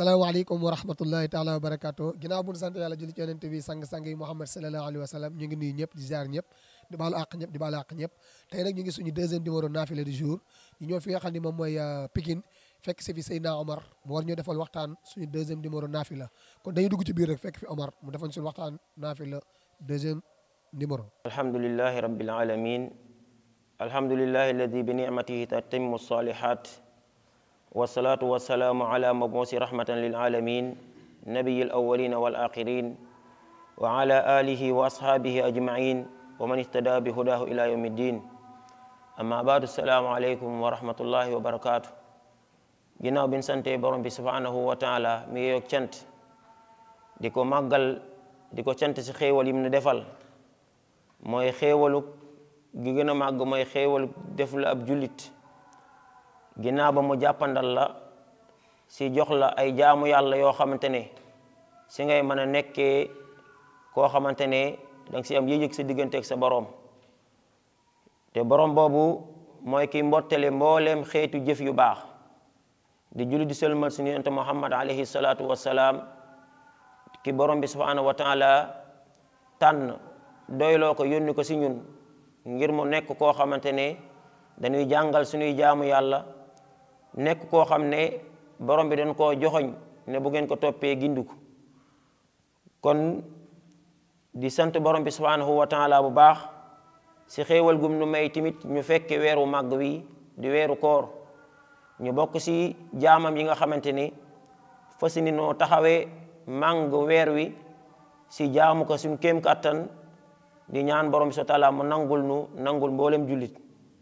salaamaaleykum wa rahmatullahi taala wa barakaatu ginnaaw bu ñu sant yàlla julli ci yonent bi sang-sang yi Muhammad sallallahu alayhi wa sallam ñu ngi nuyu ñëpp di ziar ñëpp di baalu àq ñëpp di baalu àq ñëpp tey nag ñu ngi suñu deuxième numéro naafila du jour ñu ñëw fi nga xam ne moom mooy Pikine fekk si fi Seydina Omar mu war ñu defal waxtaan suñu deuxième numéro naafila kon dañuy dugg ci biir rek fekk fi Omar mu defal suñu waxtaan naafila deuxième numéro alhamdulillahi rabbil alamin alhamdulillahi alladi bi nicmatihi tatimmu salihat wasalaatu wasalaamu ala mabuusi rahmatan lil alamin nabiyi al awalina wal axirin wa ala alihi wa ashaabihi ajmain wa man ihtada bi hudahu ila yawmi ddin amma baadu asalaamu aleykum wa rahmatullahi wa barakatuh ginnaaw bin sante borom bi subhanahu wa taala mi yeyoog cant di ko màggal di ko cant si xéewal yim nu defal mooy xéewalu gi gën a màgg mooy xéewalu def la ab jullit ginnaaw ba mu jàppandal la si jox la ay jaamu yàlla yoo xamante ne si ngay mën a nekkee koo xamante ne danga si am yëg-yëg sa digganteeg sa boroom te boroom boobu mooy ki mbottale mbooleem xeetu jëf yu baax di julli di sëlmal suñu yonent muhammad alayhi salaatu wassalaam ki borom bi subhanahu wa taala tànn doyloo ko yónni ko si ñun ngir mu nekk koo xamante ne dañuy jàngal suñuy jaamu yàlla nekk koo xam ne borom bi dañ koo joxoñ ne bu ngeen ko toppee gindiku kon di sant borom bi subhanahu wa taala bu baax si xéewal gum nu may tamit ñu fekke weeru màgg wi di weeru koor ñu bokk si jaamam yi nga xamante ni fas ni noo taxawee màng weer wi si jaamu ko suñ kéem kàttan di ñaan borom bi subhanahu wa taala mu nangul nu nangul mboolem jullit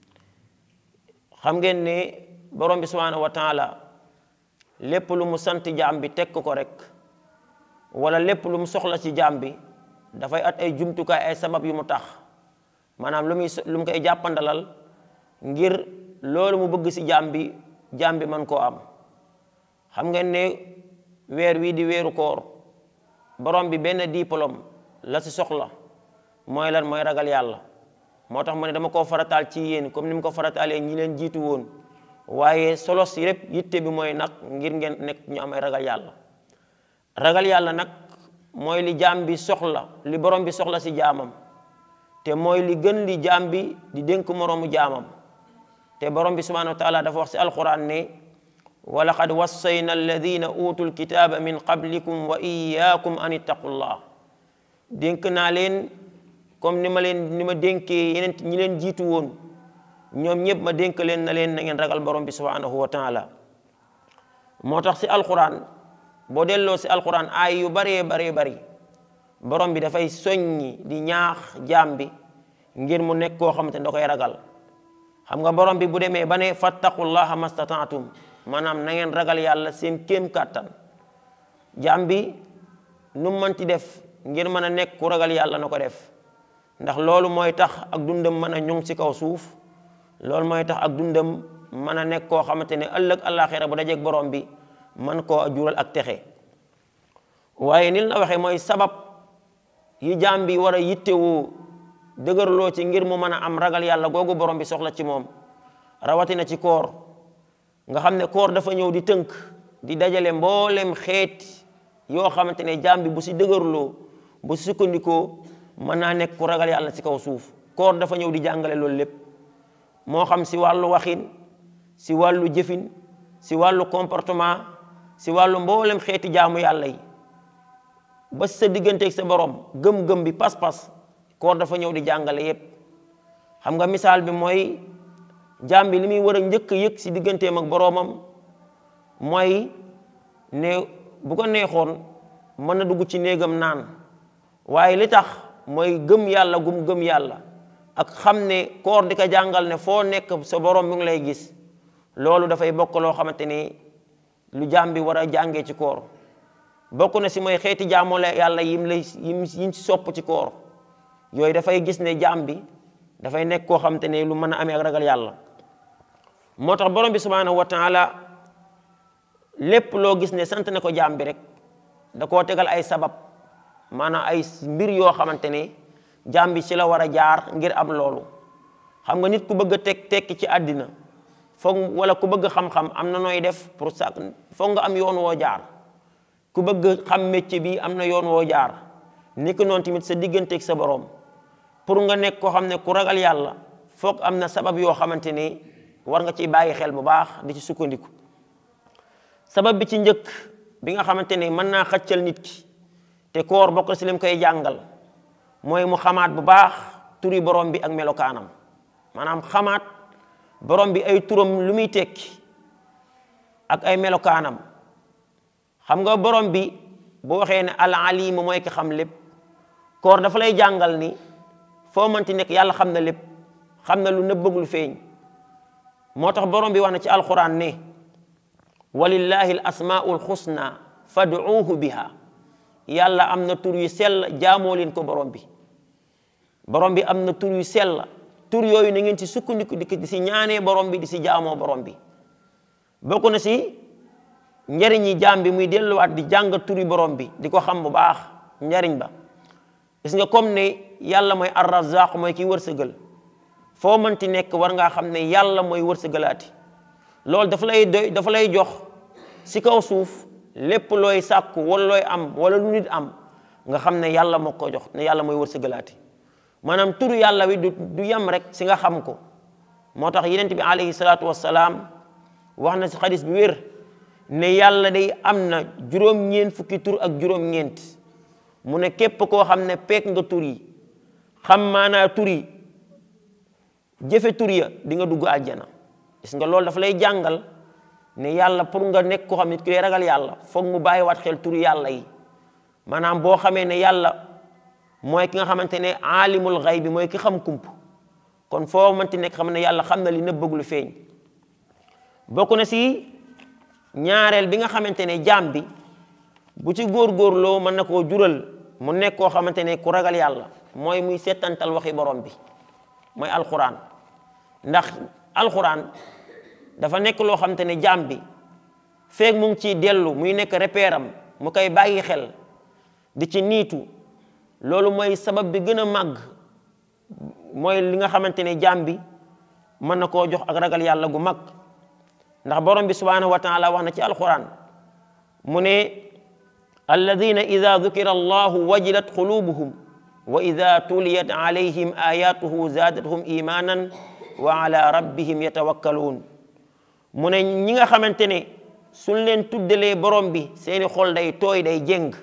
xam ngeen ne borom bi subhanahu wa taala lépp lu mu sant jaam bi teg ko rek wala lépp lu mu soxla ci jaam bi dafay at ay jumtukaay ay sabab yu mu tax maanaam lu muy lu mu koy jàppandalal ngir loolu mu bëgg ci jaam bi jaam bi man koo am xam ngeen ne weer wii di weeru koor borom bi benn diplôme la ci soxla mooy lan mooy ragal yàlla moo tax mu ne dama koo farataal ci yéen comme ni mu ko farataalee ñi leen jiitu woon waaye solo si lépp yitte bi mooy nag ngir ngeen nekk ñu am ay ragal yàlla ragal yàlla nag mooy li jaam bi soxla li borom bi soxla si jaamam te mooy li gën li jaam bi di dénk moroomu jaamam te borom bi subhanahu wa taala dafa wax si alquran ne wa laqad wassayna alladina utul kitaaba min qablikum wa iyaakum an ittaqullah dénk naa leen comme ni ma leen ni ma dénkee yeneen ñi leen jiitu woon ñoom ñëpp ma dénk leen na leen na ngeen ragal borom bi subhanahu wa taala moo tax si alquran boo delloo si alquran ay yu baree baree bari borom bi dafay soññi di ñaax jaam bi ngir mu nekk koo xamante ne da koy ragal xam nga borom bi bu demee ba ne fattaqullaha mastataatum maanaam na ngeen ragal yàlla seen kéem kàttan jaam bi nu mënti def ngir mën a nekk ku ragal yàlla na ko def ndax loolu mooy tax ak dundam mën a ñoŋ ci kaw suuf loolu mooy tax ak dundam mën a nekk koo xamante ne ëllëg àllaaxira bu dajeeg borom bi man koo jural ak texe waaye ni la waxee mooy sabab yi jaam bi war a yittewoo dëgërloo ci ngir mu mën a am ragal yàlla googu borom bi soxla ci moom rawatina ci koor nga xam ne koor dafa ñëw di tënk di dajale mboolem xeet yoo xamante ne jaam bi bu si dëgërloo bu si sukkandikoo mën naa nekk ku ragal yàlla ci kaw suuf koor dafa ñëw di jàngale loolu lépp moo xam si wàllu waxin si wàllu jëfin si wàllu comportement si wàllu mboolem xeeti jaamu yàlla yi ba sa digganteeg sa borom gëm-gëm bi pas-pas koor dafa ñëw di jàngale yépp xam nga misaal bi mooy jaam bi li muy war a njëkk a yëg si digganteem ak boroomam mooy ne bu ko neexoon mën na dugg ci néegam naan waaye li tax mooy gëm yàlla gum gëm yàlla ak xam ne koor di ko jàngal ne foo nekk sa borom mi ngi lay gis loolu dafay bokk loo xamante ni lu jaam bi war a jàngee ci koor bokk na si mooy xeeti jaamoo la yàlla yim lay yim yim si sopp ci koor yooyu dafay gis ne jaam bi dafay nekk koo xamante ne lu mën a amee ak ragal yàlla moo tax borom bi subhanahu wa taala lépp loo gis ne sant na ko jaam bi rek da koo tegal ay sabab maanaam ay mbir yoo xamante ne jaam bi ci la war a jaar ngir am loolu xam nga nit ku bëgg a teg tekki ci àddina foog wala ku bëgg xam-xam am na nooy def pour sa foog nga am yoon woo jaar ku bëgg xam métier bi am na yoon woo jaar ni ko noonu tamit sa digganteeg sa borom pour nga nekk koo xam ne ku ragal yàlla foog am na sabab yoo xamante ni war nga ciy bàyyi xel bu baax di ci sukkandiku sabab bi ci njëkk bi nga xamante ni mën naa xëccal nit ki te koor bokk si lim koy jàngal mooy mu xamaat bu baax turi borom bi ak melokaanam maanaam xamaat borom bi ay turam lu muy tekki ak ay melokaanam xam nga borom bi bu waxee ne al alim mooy ki xam lépp koor dafa lay jàngal ni foo mënti nekk yàlla xam na lépp xam na lu nëbbëg lu feeñ moo tax borom bi wax na ci alquran ne walillahi al asmaul xusna fad'uuhu biha yàlla am na tur yu sell jaamoo leen ko borom bi borom bi am na tur yu sell tur yooyu na ngeen ci sukkandiku di si ñaanee borom bi di si jaamoo borom bi bokk na si njariñi jaam bi muy delluwaat di jàng turi borom bi di ko xam bu baax njariñ ba gis nga comme ne yàlla mooy arrazaq mooy ki wërsëgal foo mënti nekk war ngaa xam ne yàlla mooy wërsëgalaati loolu dafa lay doy dafa lay jox si kaw suuf lépp looy sàkku wala looy am wala lu nit am nga xam ne yàlla moo ko jox ne yàlla mooy wërsëgalaati maanaam turu yàlla wi du du yem rek si nga xam ko moo tax yenent bi alayhi salaatu wassalaam wax na si xadis bi wér ne yàlla day am na juróom-ñeent fukki tur ak juróom-ñeent mu ne képp koo xam ne peek nga tur yi xam maanaa tur yi jëfe tur ya di nga dugg àjjana gis nga loolu dafa lay jàngal ne yàlla pour nga nekk koo xam nit ki lay ragal yàlla foog mu bàyyiwaat xel turu yàlla yi maanaam boo xamee ne yàlla mooy ki nga xamante ne aalimul xay bi mooy ki xam kump kon foo mënti nekk xam ne yàlla xam na li nëbbëg lu feeñ bokk na si ñaareel bi nga xamante ne jaam bi bu ci góorgóorloo mën na koo jural mu nekk koo xamante ne ku ragal yàlla mooy muy settantal waxi borom bi mooy alxuraan ndax alxuraan dafa nekk loo xamante ne jaam bi feeg mu ngi ciy dellu muy nekk repère am mu koy bàyyi xel di ci niitu loolu mooy sabab bi gën a màgg mooy li nga xamante ne jaam bi mën na koo jox ak ragal yàlla gu mag ndax borom bi subhanahu wa taala wax na ci alquran mu ne alladina ida dukira allahu wajilat qulubuhum wa ida tuliyat alayhim ayatuhu zaadathum imanan wa ala rabbihim yatawakkaluun mu ne ñi nga xamante ne suñ leen tuddalee borom bi seeni xol day tooy day jéng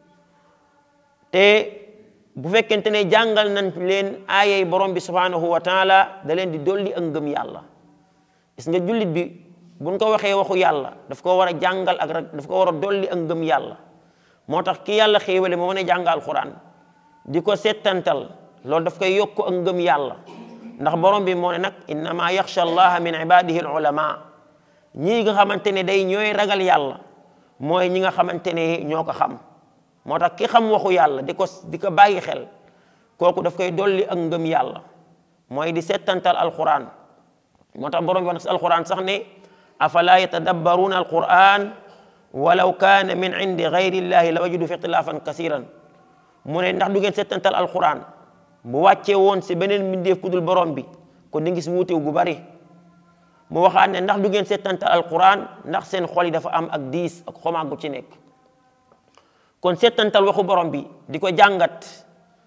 te bu fekkente ne jàngal nañ leen aayay borom bi subhanahu wa taala da leen di dolli ak ngëm yàlla gis nga jullit bi buñ ko waxee waxu yàlla daf ko war a jàngal ak rek daf ko war a dolli ak ngëm yàlla moo tax ki yàlla xéewale moo mën a jàng alquran di ko settantal loolu daf koy yokk ak ngëm yàlla ndax borom bi moo ne nag innama yaxsha allaha min ibadihi al ulama ñii nga xamante ne day ñooy ragal yàlla mooy ñi nga xamante ne ñoo ko xam moo tax ki xam waxu yàlla di ko di ko bàyyi xel kooku daf koy dolli ak ngëm yàlla mooy di settantal alquran moo tax borom bi wax na si alquran sax ne afala yatadabbaruna alquran walaw kaana min indi gayri llahi la wajidu fi ixtilafan kasiran mu ne ndax du ngeen settantal alquran bu wàccee woon si beneen mbindeef ku dul borom bi kon di ngis wuutew gu bari mu waxaat ne ndax du ngeen settantal alquran ndax seen xol yi dafa am ak diis ak xomaag gu ci nekk kon settantal waxu borom bi di ko jàngat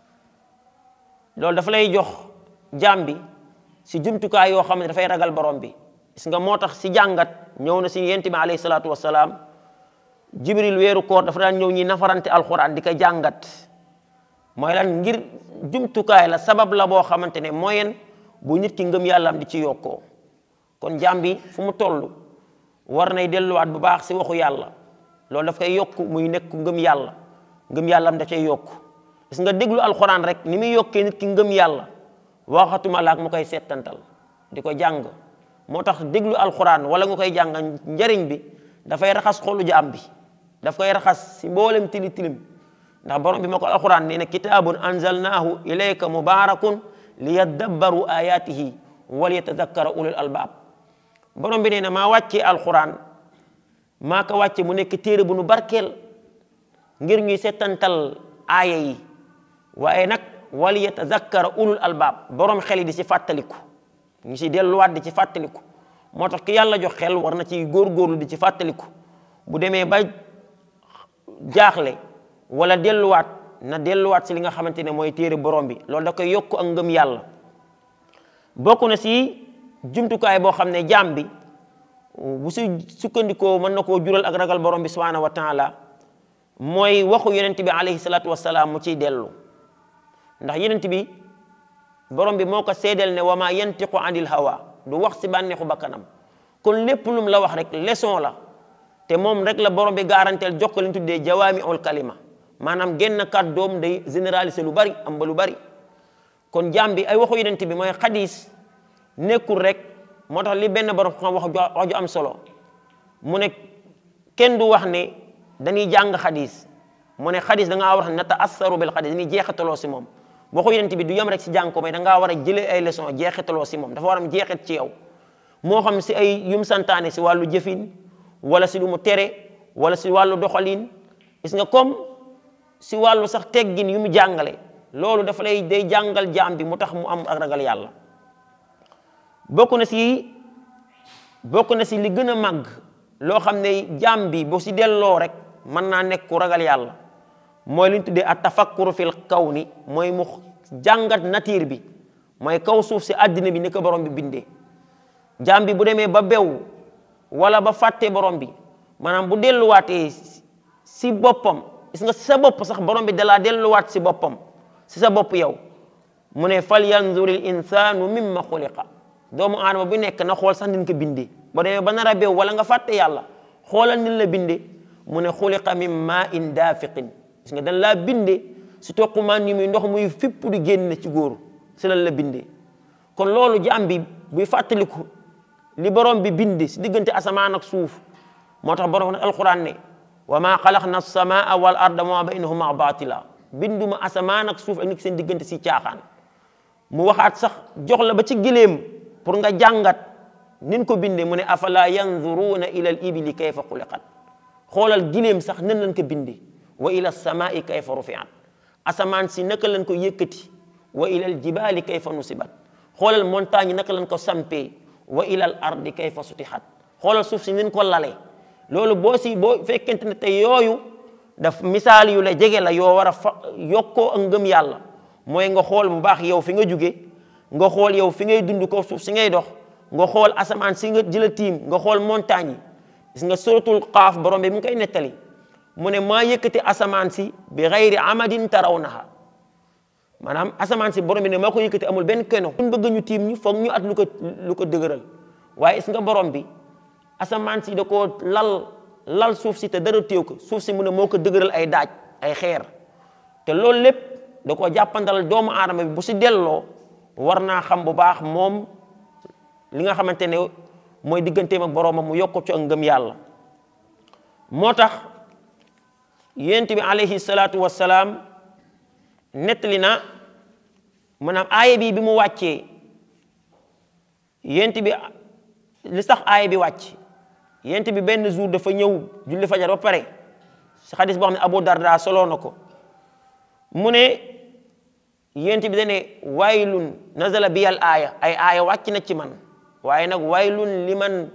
loolu dafa lay jox jaam bi si jumtukaay yoo xam ne dafay ragal borom bi gis nga moo tax si jàngat ñëw na si yent bi alayhi salaatu wasalaam jibril weeru koor dafa daan ñëw ñi nafarante alquran di ko jàngat mooy lan ngir jumtukaay la sabab la boo xamante ne moyen bu nit ki ngëm yàlla am di ci yokkoo kon jaam bi fu mu toll war nay delluwaat bu baax si waxu yàlla loolu daf koy yokk muy nekk ngëm yàlla ngëm yàlla am da cay yokk gis nga déglu alxuraan rek ni muy yokkee nit ki ngëm yàlla waxatuma laak mu koy settantal di ko jàng moo tax déglu alxuraan wala nga koy jàng njariñ bi dafay raxas xolu jaam bi daf koy raxas si mboolem tili tilim ndax borom bi moo ko alxuraan nee na kitaabun anzalnaahu ilayka mubarakun liyadabbaru ayatihi wal yatadakkara ulul albaab borom bi nee na maa wàccee alxuraan maa ko wàcce mu nekk téere bu nu barkeel ngir ñuy settantal aaya yi waaye nag wal yatazakkara ulul albaab borom xel yi di ci fàttaliku ñu ci delluwaat di ci fàttaliku moo tax ki yàlla jox xel war na ci góorgóorlu di ci fàttaliku bu demee ba jaaxle wala delluwaat na delluwaat si li nga xamante ne mooy téere borom bi loolu da koy yokk ak ngëm yàlla bokk na si jumtukaay boo xam ne jaam bi bu si sukkandikoo mën na koo jural ak ragal borom bi subhanahu wa taala mooy waxu yonent bi alayhi salaatu wasalaam mu ciy dellu ndax yonent bi borom bi moo ko seedeel ne wa ma yantiqu anil hawa du wax si bànneexu bakkanam kon lépp lum la wax rek leçon la te moom rek la borom bi garanteel jox ko li ñu tuddee jawaami ul kalima maanaam genn kàddoom day généraliser lu bari am ba lu bari kon jaam bi ay waxu yonent bi mooy xadis nekkul rek moo tax li benn borom xam wax wax ju am solo mu ne kenn du wax ne dañuy jàng xadis mu ne xadis da ngaa war a na taassaru bil xadis dañuy jeexitaloo si moom waxu yonent bi du yem rek si jàng ko mais da ngaa war a jëlee ay leçon jeexitaloo si moom dafa war am jeexit ci yow moo xam si ay yum santaane si wàllu jëfin wala si lu mu tere wala si wàllu doxalin gis nga comme si wàllu sax teggin yu mu jàngale loolu dafa lay day jàngal jaam bi mu tax mu am ak ragal yàlla bokk na si bokk na si li gën a màgg loo xam ne jaam bi boo si delloo rek mën naa nekk ku ragal yàlla mooy li ñu tuddee at tafakkuru fil kaw ni mooy mu jàngat nature bi mooy kaw suuf si àddina bi ni ko borom bi bindee jaam bi bu demee ba bew wala ba fàtte borom bi maanaam bu delluwaatee si boppam gis nga si sa bopp sax borom bi dalaa delluwaat si boppam si sa bopp yow mu ne fal yanzuril insanu mimma xuliqa doomu aadama bu nekk na xool sax nin ko bindee ba demee ba nar a beew wala nga fàtte yàlla xoolal nin la bindee mu ne xuliqa min ma in daafiqin gis nga dañ laa bindee si toqumaan yi muy ndox muy fipp di génn ci góor si lan la bindee kon loolu jaam bi buy fàttaliku li borom bi bindi si diggante asamaan ak suuf moo tax borom alquran ne wa ma xalaqna samaa wal arda ma baynahuma batila binduma asamaan ak suuf ak nekk seen diggante si caaxaan mu waxaat sax jox la ba ci gileem pour nga jàngat nin ko bindee mu ne afala yanzuruna ila al ibili kayfa xuliqat xoolal gileem sax nan lañ ko bindee wa ila samaai kayfa rufiat asamaan si naka lañ ko yëkkati wa ila al jibali kayfa nusibat xoolal montagne naka lañ ko sampee wa ila al ardi kayfa sutixat xoolal suuf si nin ko lale loolu boo si boo fekkente ne te yooyu daf misaal yu la jege la yoo war a fa yokkoo ak ngëm yàlla mooy nga xool bu baax yow fi nga jóge nga xool yow fi ngay dund ko suuf si ngay dox nga xool asamaan si nga jëla tiim nga xool montagne yi gis nga suratul qaaf borom bi mu ngi koy nettali mu ne maa yëkkati asamaan si bi xayri amadin tarawnaha maanaam asamaan si borom bi ne maa ko yëkkati amul benn keno buñ bëgg ñu tiim ñu foog ñu at lu ko lu ko dëgëral waaye gis nga borom bi asamaan si da koo lal lal suuf si te dara téew ko suuf si mu ne moo ko dëgëral ay daaj ay xeer te loolu lépp da koo jàppandal doomu aadama bi bu si delloo war naa xam bu baax moom li nga xamante ne mooy digganteem ak boroomam mu yokk ci ak ngëm yàlla moo tax yonent bi alayhi salaatu wassalaam nettali na maanaam aaya bi bi mu wàccee yonent bi li sax aaya bi wàcc yonent bi benn jour dafa ñëw julli fajar ba pare si xadis boo xam ne Abu Darda soloo na ko mu ne yonent bi dane waylun nazala biyal aaya ay aaya wàcc na ci man waaye nag waylun liman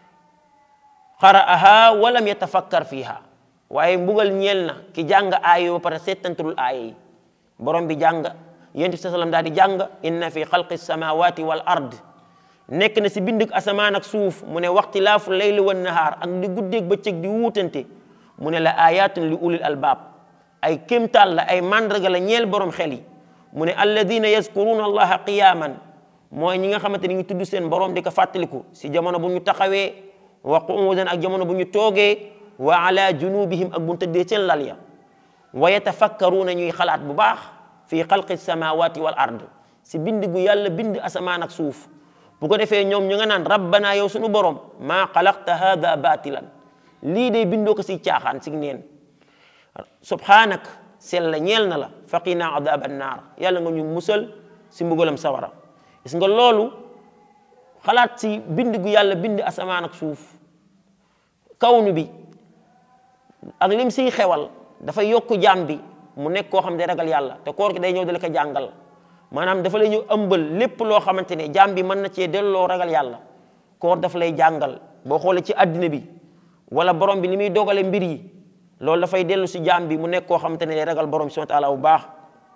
qara'aha walam yatafakkar fiha waaye mbugal ñeel na ki jàng aaya ba pare seetantul aaya yi borom bi jàng yonent bi sallam daal di jàng inna fi xalqi samawati wal ard nekk na si bindug asamaan ak suuf mu ne waxtilaafu layli wan nahaar ak di guddeeg bëccëg di wuutante mu ne la ayatun li ulil albaab ay kéemtaal la ay mandarga la ñeel borom xel yi mu ne alladina yazkuruna allaha qiyaman mooy ñi nga xamante ni ñu tudd seen borom di ko fàttaliku si jamono bu ñu taxawee wa qu'udan ak jamono bu ñu toogee wa ala junubihim ak bu ñu tëddee seen lal ya wa yatafakkaruuna ñuy xalaat bu baax fi xalqi samawati wal ard si bind gu yàlla bind asamaan ak suuf bu ko defee ñoom ñu nga naan rabbana yow suñu borom maa xalaqta hada batilan lii day bindoo ko si caaxaan si neen subhanak sell la ñeel na la faqina adab annaar yàlla nga ñu musal si mbugalam sawara gis nga loolu xalaat si bind gu yàlla bind asamaan ak suuf kawnu bi ak lim siy xewal dafa yokk jaam bi mu nekk koo xam ne day ragal yàlla te koor gi day ñëw dala ko jàngal maanaam dafa lay ñëw ëmbal lépp loo xamante ne jaam bi mën na cee delloo ragal yàlla koor dafa lay jàngal boo xoolee ci àddina bi wala borom bi ni muy dogale mbir yi loolu dafay dellu si jaam bi mu nekk koo xamante ne day ragal borom subhanahu wa taala bu baax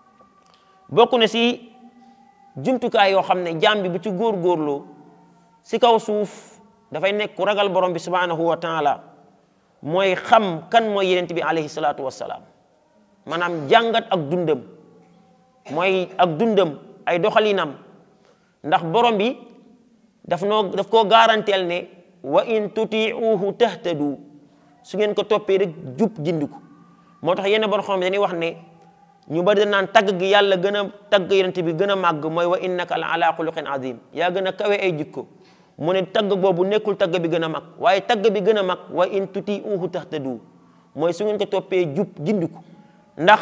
bokk na si jumtukaay yoo xam ne jaam bi bu ci góorgóorloo si kaw suuf dafay nekk ku ragal borom bi subhanahu wa taala mooy xam kan mooy yenent bi alayhi salaatu wassalaam maanaam jàngat ak dundam mooy ak dundam ay doxalinam ndax borom bi daf noo daf koo garanteel ne wa in tutiuhu tahtadu su ngeen ko toppee rek jub gindiku moo tax yenn borom xam dañuy wax ne ñu bari naan tagg gi yàlla gën a tagg yenent bi gën a màgg mooy wa innaka la ala xuluqin azim yaa gën a kawe ay jikko mu ne tagg boobu nekkul tagg bi gën a mag waaye tagg bi gën a mag wa in tutiuhu tahtadu mooy su ngeen ko toppee jub gindiku ndax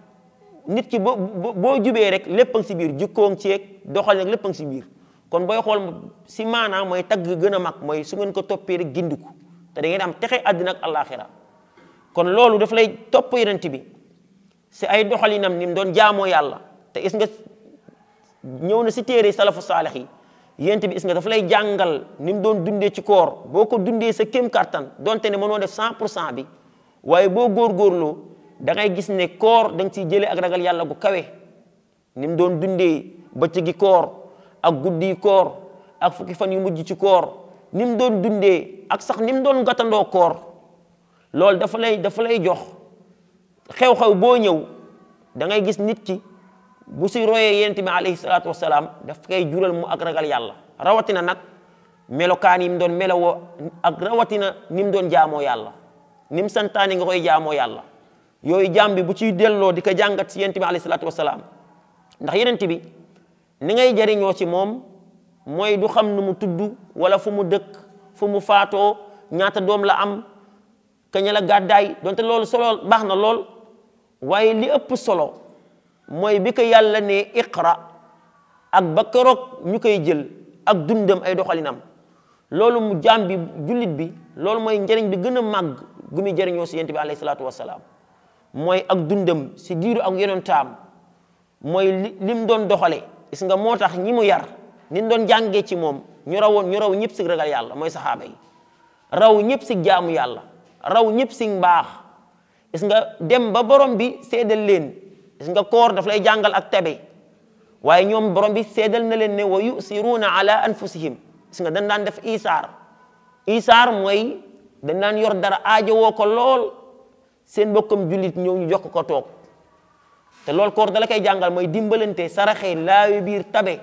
nit ki boo boo jubee rek lépp a ngi si biir jikkoo ngi ceeg doxal nag lépp a ngi si biir kon booy xool si maanaam mooy tagg gën a mag mooy su ngeen ko toppee rek gindiku te da ngeen am texe àddina ak àllaaxira kon loolu daf lay topp yonent bi si ay doxalinam ni mu doon jaamoo yàlla te is nga ñëw na si téere salafu saalix yi yonent bi is nga daf lay jàngal ni mu doon dundee ci koor boo ko dundee sa kéem kattan donte ne mënoo def 100 pour cent bi waaye boo góorgóorloo da ngay gis ne koor da nga ciy jëlee ak ragal yàlla gu kawe ni mu doon dundee bëccëgi koor ak guddi koor ak fukki fan yu mujj ci koor ni mu doon dundee ak sax ni mu doon gàttandoo koor loolu dafa lay dafa lay jox xew-xew boo ñëw da ngay gis nit ki bu si royee yonent bi alayhi salaatu wasalaam daf koy jural mu ak ragal yàlla rawatina nag melokaan yi mu doon melowoo ak rawatina ni mu doon jaamoo yàlla ni mu santaani nga koy jaamoo yàlla yooyu jaam bi bu ciy delloo di ko jàngat si yonent bi alayhi salaatu wasalaam ndax yonent bi ni ngay jariñoo ci moom mooy du xam nu mu tudd wala fu mu dëkk fu mu faatoo ñaata doom la am kañ la gàddaay donte loolu solo baax na lool waaye li ëpp solo mooy bi ko yàlla ne iqra ak ba keroog ñu koy jël ak dundam ay doxalinam loolu mu jaam bi jullit bi loolu mooy njëriñ bi gën a màgg gu muy jëriñoo si yonent bi alayhi salaatu wasalaam mooy ak dundam si diiru ak yonentaam mooy li lim doon doxale gis nga moo tax ñi mu yar ni doon jàngee ci moom ñu rawoon ñu raw ñëpp si ragal yàlla mooy saxaaba yi raw ñëpp si jaamu yàlla raw ñëpp si mbaax gis nga dem ba borom bi seedal leen gis nga koor daf lay jàngal ak tabe waaye ñoom borom bi seedal na leen ne wa yusiruuna ala anfusihim gis nga dañ daan def isaar isaar mooy dañ daan yor dara aajowoo ko lool seen mbokkam jullit ñëw ñu jox ko toog te loolu koor dala koy jàngal mooy dimbalante saraxe laawi biir tabe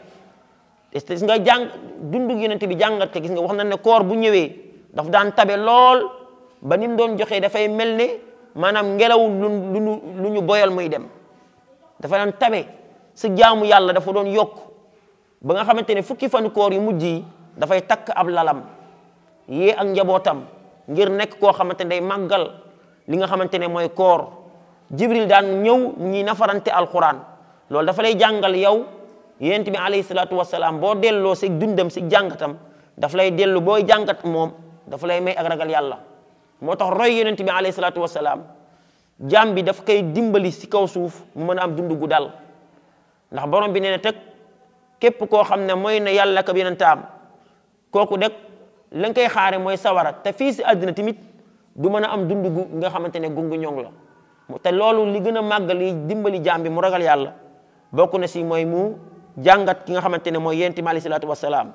gis nga jàng dundu yonent bi jàngat ko gis nga wax na ne koor bu ñëwee daf daan tabe lool ba ni mu doon joxee dafay mel ne maanaam ngelaw lu lu lu ñu boyal muy dem dafa daan tabe si jaamu yàlla dafa doon yokk ba nga xamante ne fukki fan koor yu mujj yi dafay takk ab lalam yee ak njabootam ngir nekk koo xamante ne day màggal li nga xamante ne mooy koor jibril daan ñëw ñi nafarante alquran loolu dafa lay jàngal yow yonent bi alayhi salaatu wasalaam boo delloo si dundam si jàngatam daf lay dellu booy jàngat moom dafa lay may ak ragal yàlla moo tax roy yonent bi alayhi salaatu wasalaam jaam bi daf koy dimbali si kaw suuf mu mën a am dund gu dal ndax borom bi nee na teg képp koo xam ne mooy na yàlla ka yonentaam kooku deg la nga koy xaare mooy sawara te fii si àddina tamit du mën a am dund gu nga xamante ne gungu ñoŋ la te loolu li gën a màgg li dimbali jaam bi mu ragal yàlla bokk na si mooy mu jàngat ki nga xamante ne mooy yonent bi alayhi salaatu wasalaam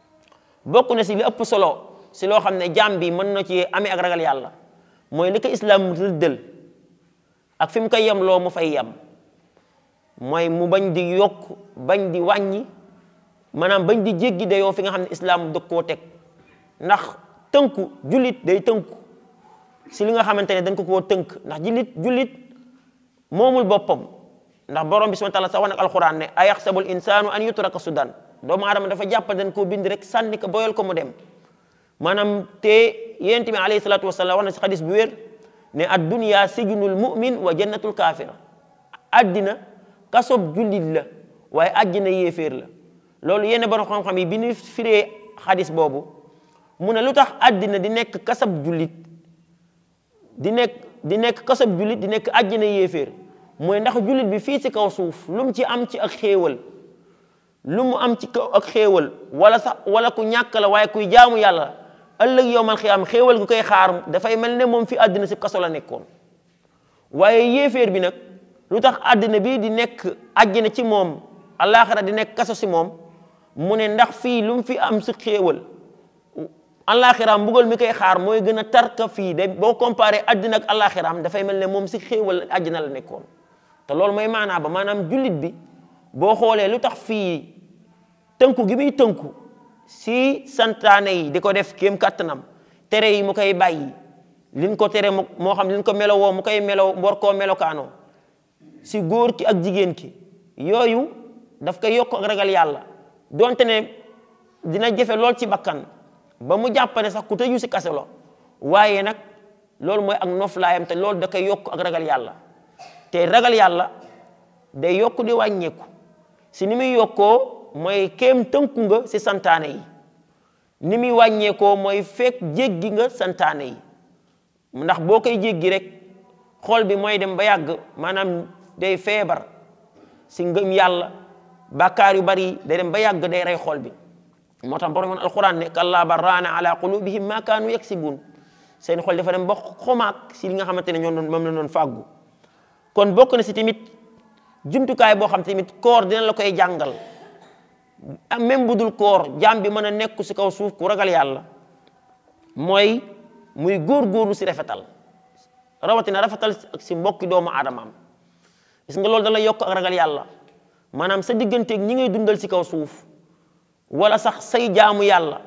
bokk na si li ëpp solo si loo xam ne jaam bi mën na ci amee ak ragal yàlla mooy li ko islam rëddal ak fi mu koy yem loo mu fay yem mooy mu bañ di yokk bañ di wàññi maanaam bañ di jéggi dayoo fi nga xam ne islam dëg koo teg ndax tënku jullit day tënku si li nga xamante ne dañ ko koo tënk ndax jullit jullit moomul boppam ndax borom bi subhanahu wa taala sax wax nag alquran ne ayaxsabul insaanu an yutraka sudan doomu aadama dafa jàpp dañ koo bind rek sànni ko boyal ko mu dem maanaam te yonent bi alayhi salaatu wasalaam wax na si xadis bu wér ne ad dunya sijnul mu'min wa jannatul kaafir addina kasob jullit la waaye àjjana yéeféer la loolu yenn borom xam-xam yi bi ñu firee xadis boobu mu ne lu tax addina di nekk kasab jullit di nekk di nekk kasab jullit di nekk àjjana yéeféer mooy ndax jullit bi fii ci kaw suuf lu mu ci am ci ak xéewal lu mu am ci kaw ak xéewal wala sax wala ku ñàkk la waaye kuy jaamu yàlla ëllëg yowmal xiyaam xéewal gu koy xaar dafay mel ne moom fi àddina si kaso la nekkoon waaye yéeféer bi nag lu tax àddina bi di nekk àjjana ci moom alaxira di nekk kaso si moom mu ne ndax fii lu mu fi am si xéewal alaxiraam mbugal mi koy xaar mooy gën a tarka fii de boo comparé àddina ak alaxiraam dafay mel ne moom si xéewal àjjana la nekkoon te loolu mooy maanaa ba maanaam jullit bi boo xoolee lu tax fii tënku gi muy tënku si santaane yi di ko def kéem kattanam tere yi mu koy bàyyi liñ ko tere moo xam liñ ko melowoo mu koy melow war koo melokaanoo si góor ki ak jigéen ki yooyu daf koy yokk ak ragal yàlla donte ne dina jafe lool ci bakkan ba mu jàppane sax ku tëju si kase lo waaye nag loolu mooy ak noflaayam te loolu da koy yokk ak ragal yàlla te ragal yàlla day yokk di wàññeeku si ni muy yokkoo mooy kéem tënku nga si santaane yi ni muy wàññeekoo mooy fekk jéggi nga santaane yi ndax boo koy jéggi rek xool bi mooy dem ba yàgg maanaam day feebar si ngëm yàlla bàkkaar yu bari day dem ba yàgg day rey xool bi moo tax borom alquran ne kallaa bal raana ala qulubihim ma kaanu yaksibuun seen xol dafa dem ba xomaak si li nga xamante ne ñoo doon moom la doon fàggu kon bokk na si tamit jumtukaay boo xam tamit koor dina la koy jàngal même bu dul koor jaam bi mën a nekk si kaw suuf ku ragal yàlla mooy muy góor-góorlu si rafetal rawatina rafetal si mbokki doomu aadamaam gis nga loolu da la yokk ak ragal yàlla maanaam sa digganteeg ñi ngay dundal si kaw suuf wala sax say jaamu yàlla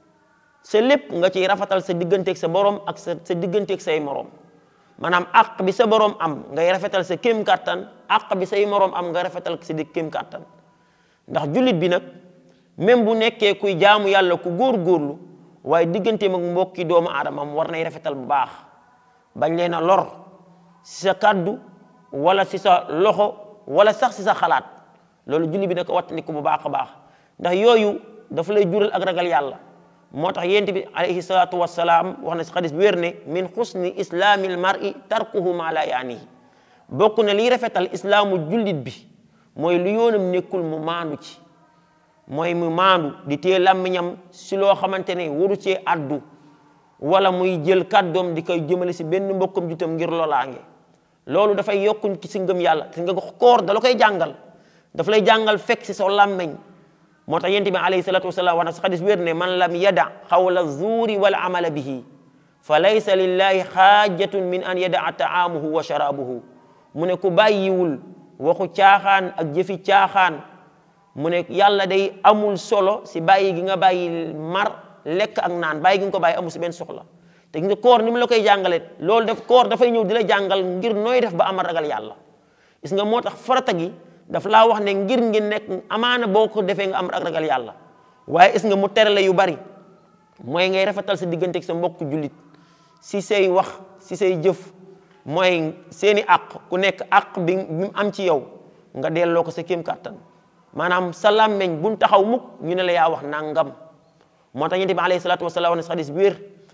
sa lépp nga ciy rafetal sa digganteeg sa borom ak sa sa digganteeg say morom maanaam àq bi sa borom am ngay rafetal sa kéem kàttan àq bi say morom am nga rafetal sa dig kéem kàttan ndax jullit bi nag même bu nekkee kuy jaamu yàlla ku góor-góorlu waaye digganteem ak mbokki doomu aadamam war nay rafetal bu baax bañ leen a lor si sa kàddu wala si sa loxo wala sax si sa xalaat loolu jullit bi nag wattandiku bu baax a baax ndax yooyu dafa lay jural ak ragal yàlla moo tax yent bi alayhi salaatu wassalaam wax na si xadis bi wér ne min xusni islaamil mar'i tarkuhu ma la yaanihi bokk na liy rafetal islaamu jullit bi mooy lu yoonam nekkul mu maandu ci mooy mu maandu di téye làmmiñam si loo xamante ne waru cee addu wala muy jël kàddoom di koy jëmale si benn mbokkam jutam ngir lolaange loolu dafay yokkuñ ci si ngëm yàlla te nga koor da la koy jàngal daf lay jàngal fekk si sa làmmiñ moo tax yent bi alayhi salatu wasalaam wax na si xadis wér ne man lam yada xawla zuuri wal amala bihi fa laysa lillahi xaajatun min an yadaa taamuhu wa sharaabuhu mu ne ku bàyyiwul waxu caaxaan ak jëfi caaxaan mu ne yàlla day amul solo si bàyyi gi nga bàyyi mar lekk ak naan bàyyi gi nga ko bàyyi amul si benn soxla te nga koor ni mu la koy jàngale loolu def koor dafay ñëw di la jàngal ngir nooy def ba amal ragal yàlla gis nga moo tax farata gi daf laa wax ne ngir ngi nekk amaana boo ko defee nga am ak ragal yàlla waaye gis nga mu tere la yu bari mooy ngay rafetal sa digganteeg sa mbokk jullit si say wax si say jëf mooy seeni àq ku nekk àq bi mu am ci yow nga delloo ko sa kéem kàttan maanaam sa làmmeñ buñ taxaw mukk ñu ne la yaa wax nangam moo tax yonent bi alayhi salaatu wasalaam ne xadis bi wér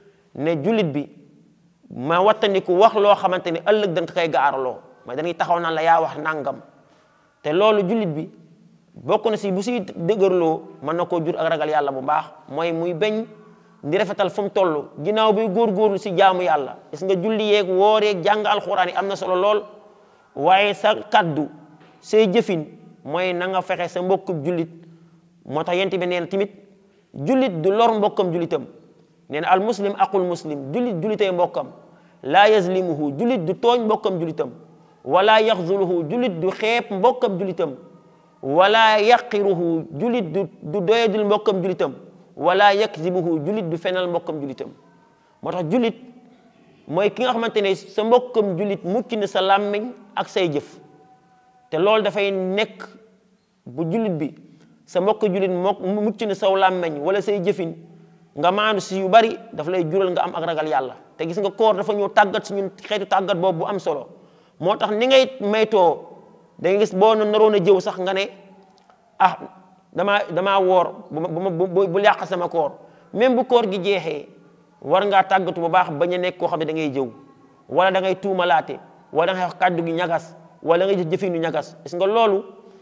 ne jullit bi ma wattandiku wax loo xamante ne ëllëg dañ ko koy gaaraloo mooy dañuy taxaw naan la yaa wax nangam te loolu jullit bi bokk na si bu siy dëgërloo mën na koo jur ak ragal yàlla bu baax mooy muy beñ di rafetal fu mu toll ginnaaw bi góorgóorlu si jaamu yàlla gis nga julli yeeg woor yeeg jàng alxuraan yi am na solo lool waaye sa kaddu say jëfin mooy na nga fexe sa mbokkub jullit moo tax yent bi nee na tamit jullit du lor mbokkam jullitam nee na al muslim aqul muslim jullit jullitay mbokkam laa yazlimuhu jullit du tooñ mbokkam jullitam wala yaxzuluhu jullit du xeeb mbokkam jullitam wala yaqiruhu jullit du du doyadul mbokkam jullitam wala yakzibuhu jullit du fenal mbokkam jullitam moo tax jullit mooy ki nga xamante ne sa mbokkam jullit mucc na sa làmmiñ ak say jëf te loolu dafay nekk bu jullit bi sa mbokk jullit moo mucc na saw làmmiñ wala say jëfin nga maandu si yu bari daf lay jural nga am ak ragal yàlla te gis nga koor dafa ñëw tàggat si ñun xeetu tàggat boobu bu am solo moo tax ni ngay maytoo da nga gis boo naroon a jëw sax nga ne ah damaa damaa woor bu bu bu yàq sama koor même bu koor gi jeexee war ngaa tàggatu bu baax bañ a nekk koo xam ne da ngay jëw wala da ngay tuumalaate wala da ngay wax kàddu gi ñagas wala da ngay jëfinu ñagas gis nga loolu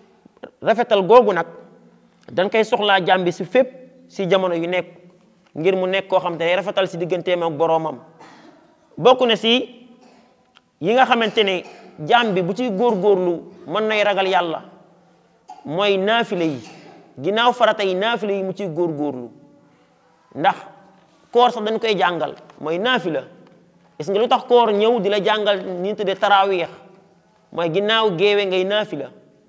rafetal googu nag dañ koy soxlaa jàmbi si fépp si jamono yu nekk ngir mu nekk koo xam te ne rafetal si digganteem ak boroomam bokk na si yi nga xamante ne jaam bi bu ci góorgóorlu mën nay ragal yàlla mooy naafile yi ginnaaw farata yi naafile yi mu ciy góorgóorlu ndax koor sax dañ koy jàngal mooy naafila gis nga lu tax koor ñëw di la jàngal ni tuddee taraawiix mooy ginnaaw géewe ngay naafila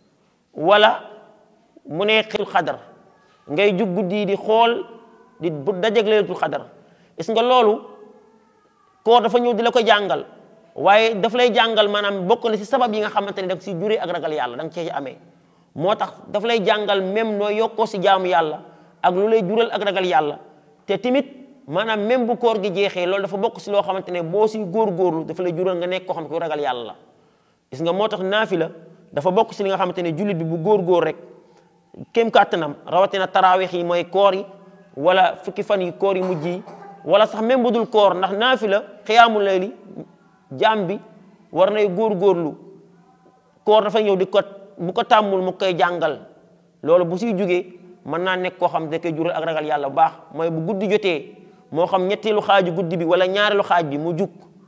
wala mu ne xil xadar ngay jug guddi di xool di bu dajeg leelatul xadar gis nga loolu koor dafa ñëw di la ko jàngal waaye daf lay jàngal maanaam bokk na si sabab yi nga xamante ne da nga si juree ak ragal yàlla da nga cee amee moo tax daf lay jàngal même noo yokkoo si jaamu yàlla ak lu lay jural ak ragal yàlla te tamit maanaam même bu koor gi jeexee loolu dafa bokk si loo xamante ne boo si góorgóorlu dafa lay jural nga nekk koo xam ne ku ragal yàlla la gis nga moo tax naafila dafa bokk si li nga xamante ne jullit bi bu góorgóor rek kéem kàttanam rawatina taraawix yi mooy koor yi wala fukki fan yi koor yi mujj yi wala sax même bu dul koor ndax naafila xiyaamu layli jaam bi war nay góorgóorlu koor dafa ñëw di ko bu ko tàmmul mu koy jàngal loolu bu siy jugee mën naa nekk koo xam da koy jural ak ragal yàlla bu baax mooy bu guddi jotee moo xam ñetteelu xaaju guddi bi wala ñaareelu xaaj bi mu jug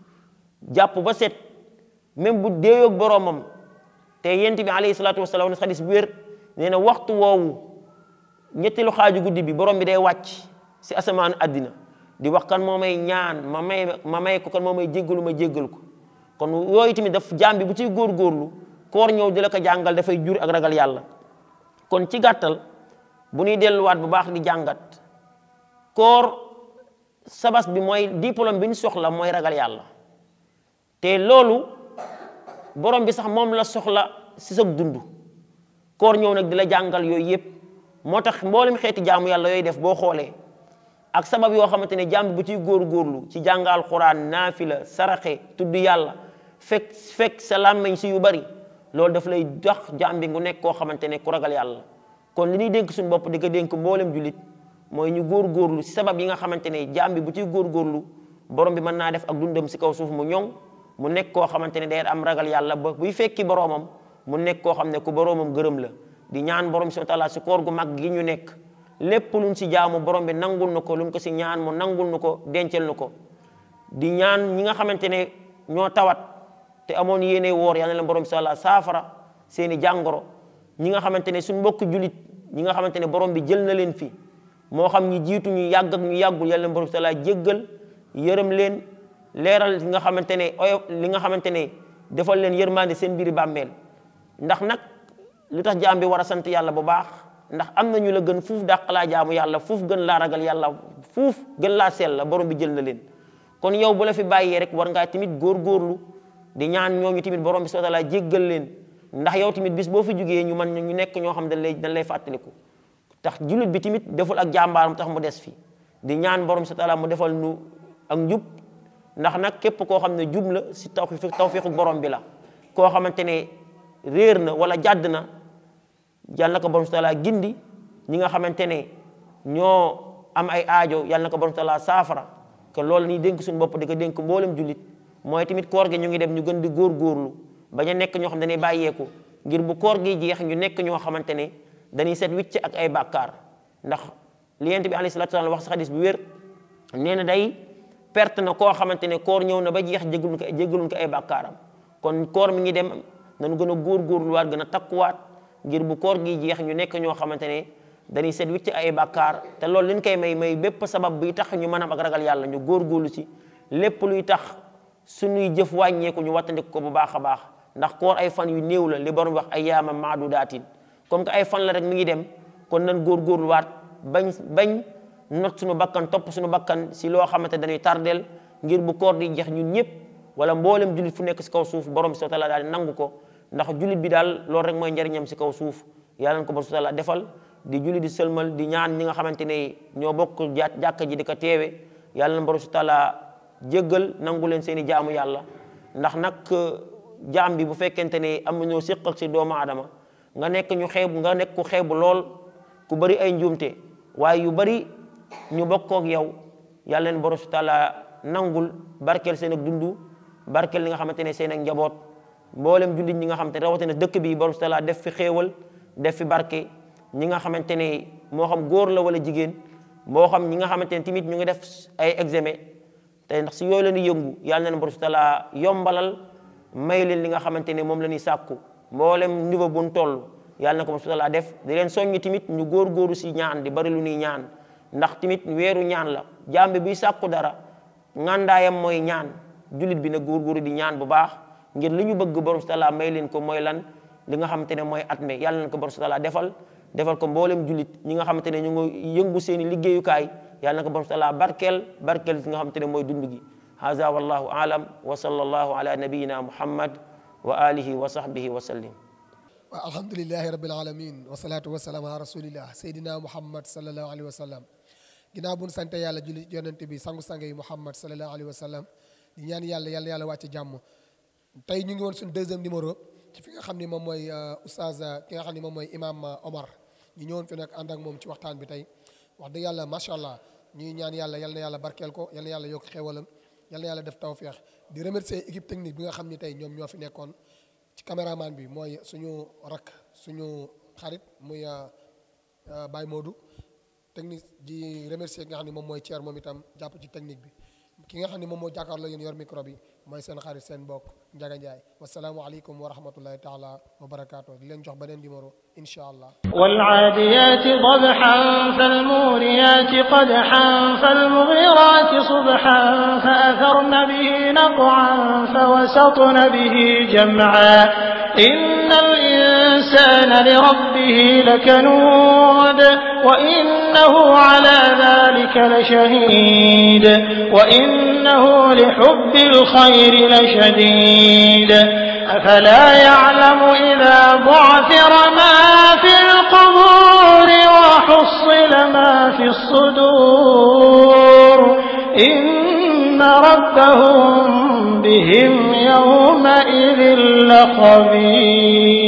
jàpp ba set même bu deeyoog boroomam te yent bi alayhi salaatu wasalaam ne xadis bu wér nee na waxtu woowu ñetteelu xaaju guddi bi borom bi day wàcc si asamaanu àddina di wax kan moo may ñaan ma may ma may ko kan moo may jéggalu ma jéggal ko kon yooyu tamit daf jaam bi bu ciy góorgóorlu koor ñëw di la ko jàngal dafay jur ak ragal yàlla kon ci gàttal bu ñuy delluwaat bu baax di jàngat koor sabas bi mooy diplôme bi ñu soxla mooy ragal yàlla te loolu borom bi sax moom la soxla si sa dund koor ñëw nag di la jàngal yooyu yëpp moo tax mboolem xeeti jaamu yàlla yooyu def boo xoolee ak sabab yoo xamante ne jaam bi bu ciy góorgóorlu ci jàngal xuraan naafila saraxe tudd yàlla fekk fekk sa làmmeñ si yu bari loolu daf lay dox jaam bi ngu nekk koo xamante ne ku ragal yàlla kon li ñuy dénk suñu bopp di ko dénk mboolem jullit mooy ñu góorgóorlu si sabab yi nga xamante ne jaam bi bu ciy góorgóorlu borom bi mën naa def ak dundam si kaw suuf mu ñoŋ mu nekk koo xamante ne day am ragal yàlla ba buy fekki boroomam mu nekk koo xam ne ku boroomam gërëm la di ñaan borom subhanahu wa taala si koor gu mag gi ñu nekk lépp luñ si jaamu borom bi nangul na ko luñ ko si ñaan mu nangul na ko dencal na ko di ñaan ñi nga xamante ne ñoo tawat te amoon yéene woor yal na leen borom bi sala saafara seeni jàngoro ñi nga xamante ne suñ mbokk julit ñi nga xamante ne borom bi jël na leen fi moo xam ñi jiitu ñu yàgg ak ñu yàggul yal na leen borom bi sala jéggal yërëm leen leeral li nga xamante ne oyo li nga xamante ne defal leen yërmande seen biiri bàmmeel ndax nag lu tax jaam bi war a sant yàlla bu baax ndax am na ñu la gën fuuf dàq laa jaamu yàlla fuuf gën laa ragal yàlla fuuf gën laa sell la borom bi jël na leen kon yow bu la fi bàyyee rek war ngaa tamit góorgóorlu di ñaan ñooñu tamit borom bi subhanahu wa taala jéggal leen ndax yow tamit bis boo fi jugee ñu man ñu nekk ñoo xam dañ lay dañ lay fàttaliku tax jullit bi tamit deful ak jàmbaaram tax mu des fi di ñaan borom bi subhanahu wa taala mu defal nu ak njub ndax nag képp koo xam ne jub la si tawfiq tawfiqu borom bi la koo xamante ne réer na wala jàdd na yal na ko borom taala gindi ñi nga xamante ne ñoo am ay aajo yal na ko borom taala saafara que loolu ni dénk suñu bopp di ko dénk mboolem jullit mooy tamit koor gi ñu ngi dem ñu gën di góorgóorlu bañ a nekk ñoo xam ne dañuy bàyyeeku ngir bu koor gi jeex ñu nekk ñoo xamante ne dañuy set wicc ak ay bàkkaar ndax li Yonent bi alayhi salaatu wa salaam wax si xadis bu wér nee na day perte na koo xamante ne koor ñëw na ba jeex jéggaluñ ko jéggaluñ ko ay bàkkaaram kon koor mi ngi dem nañu gën a góorgóorluwaat gën a takkuwaat ngir bu koor gi jeex ñu nekk ñoo xamante ne dañuy set wicc ay bàkkaar te loolu liñ koy may may bépp sabab buy tax ñu mën a ak ragal yàlla ñu góorgóorlu ci lépp luy tax suñuy jëf wàññeeku ñu wattandiku ko bu baax a baax ndax koor ay fan yu néew la li borom wax ay yaama maadudaatin comme que ay fan la rek mi ngi dem kon nan góorgóorluwaat bañ bañ not suñu bakkan topp suñu bakkan si loo xamante dañuy tardeel ngir bu koor di jeex ñun ñëpp wala mboolem jullit fu nekk si kaw suuf borom bi subhanahu wa taala daal nangu ko ndax jullit bi daal loolu rek mooy njariñam si kaw suuf yàlla na ko borom subhanahu wa taala defal di jullit di sëlmal di ñaan ñi nga xamante ne ñoo bokk ja jàkka ji di ko teewe yàlla na borom subhanahu wa taala jéggal nangu leen seen i jaamu yàlla ndax nag jaam bi bu fekkente ne am ñoo séq ak si doomu aadama nga nekk ñu xeebu nga nekk ku xeebu lool ku bari ay njuumte waaye yu bari ñu bokkook yow yàlla leen borom subhanahu wa taala nangul barkeel seen ak dundu barkeel li nga xamante ne seen ak njaboot mboolem jullit ñi nga xamante ne rawatina dëkk bi borom subhanahu wa taala def fi xéewal def fi barke ñi nga xamante ne moo xam góor la wala jigéen moo xam ñi nga xamante ne tamit ñu ngi def ay examen te ndax si yooyu la ñuy yëngu yàlla na borom subhanahu wa taala yombalal may leen li nga xamante ne moom la ñuy sàkku mboolem niveau buñ toll yàlla na ko subhanahu wa taala def di leen soññi tamit ñu góor-góoru si ñaan di bari lu ñuy ñaan ndax tamit weeru ñaan la jàmbe bi sàkku dara ngàndaayam mooy ñaan jullit bi na góor-góoru di ñaan bu baax ngir li ñu bëgg borom subhanahu wa taala may leen ko mooy lan li nga xamante ne mooy at me yàlla na ko borom subhanahu wa taala defal defal ko mboolem jullit ñi nga xamante ne ñu ngi yëngu seen i liggéeyukaay yàlla na ko borom subhanahu wa taala barkeel barkeel li nga xamante ne mooy dund gi hada wallahu alam wa sallallahu ala nabiyina muhammad wa alihi wa sahbihi wa sallim waaw alhamdulilahi rabil alamin wasalaatu wasalaam ala rasulillah seydina muhammad salallahu alayhi wa sallam ginnaaw bu ñu sante yàlla julli yonent bi sangu-sang yi muhammad salallahu alayhi wa sallam di ñaan yàlla yàlla yàlla wàcc jàmm tey ñu ngi woon suñu deuxième numéro ci fi nga xam ni moom mooy oustaz ki nga xam ni moom mooy imam Omar ñu ñëwoon fi nag ànd ak moom ci waxtaan bi tey wax dëgg yàlla macha allah ñuy ñaan yàlla yal na yàlla barkeel ko yal na yàlla yokk xéwalam yal na yàlla def tawféex di remercier équipe technique bi nga xam ni tey ñoom ñoo fi nekkoon ci caméraman bi mooy suñu rakk suñu xarit muy Baye Modou technique di remercier ki nga xam ne moom mooy Thier moom itam jàpp ci technique bi ki nga xam ne moom moo jàkkaarloo yéen yor micro bi mooy seen xarit seen mbokk Ndiaga Ndiaye wasalaamualeykum wa rahmatullahi taala wa barakaatu di leen jox beneen numéro incha allah. والعاديات ضبحا فالموريات قدحا فالمغيرات صبحا فأثرن به نقعا فوسطن به جمعا إن الإنسان لربه لكنود وإنه على ذلك لشهيد وإنه لحب الخير لشديد أفلا يعلم إذا بعثر ما في القبور وحصل ما في الصدور إن ربهم بهم يومئذ لخبير